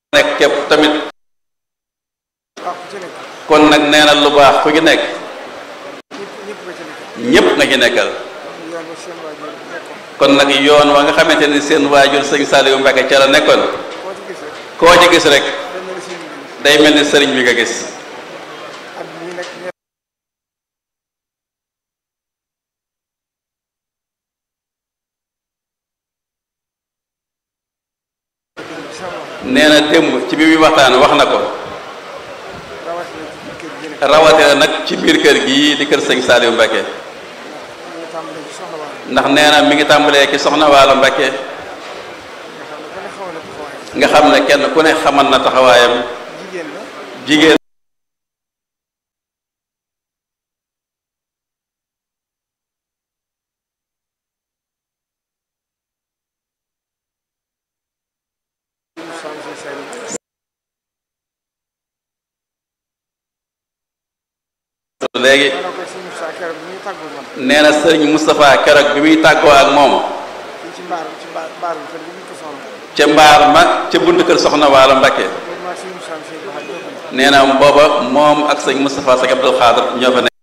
nekk képp tamit ah ku ci nekk kon nag nee na lu baax ku ci nekk ñëpp ñëpp nga ci nekk ñépp nga ci nekkal yoon wa seen waajur nekkoon kon nag yoon wa nga xamante ni seen waajur sëñ Saliou Mbacke ca la nekkoon koo ci gis rek koo ci gis rek dañ ne la seen liggéey day mel ni sëriñ bi nga gis ak ñi nekk ñëpp nee na démb ci bi muy waxtaan wax na ko rawatina ci kër gi nekk rawatina nag ci biir kër gii di kër sëñ Saliou Mbacke ñu tàmbalee ci soxna waa ndax nee na mi ngi tàmbalee ci soxna Waalo Mbacke nga xam ne ku ne xaw na taxawaay nga xam ne kenn ku ne xamal na taxawaayam jigéen la jigéen ñu changé seen léegi ma ne ko si Moussa keroog bi ñuy tàggu man nee na sëriñ Moustapha keroog bi muy tàggoo ak moom fii ci mbaar ci mbaar mbaar bi kër gi ñu ko soxla ca mbaar ma ca bunt kër soxna Waalo Mbacke loolu maa si Moussa Seye ba xam ñoo ko nekk nee na booba moom ak sëñ Moustapha Sëñ Abdul Xaadir ñoo fa nekk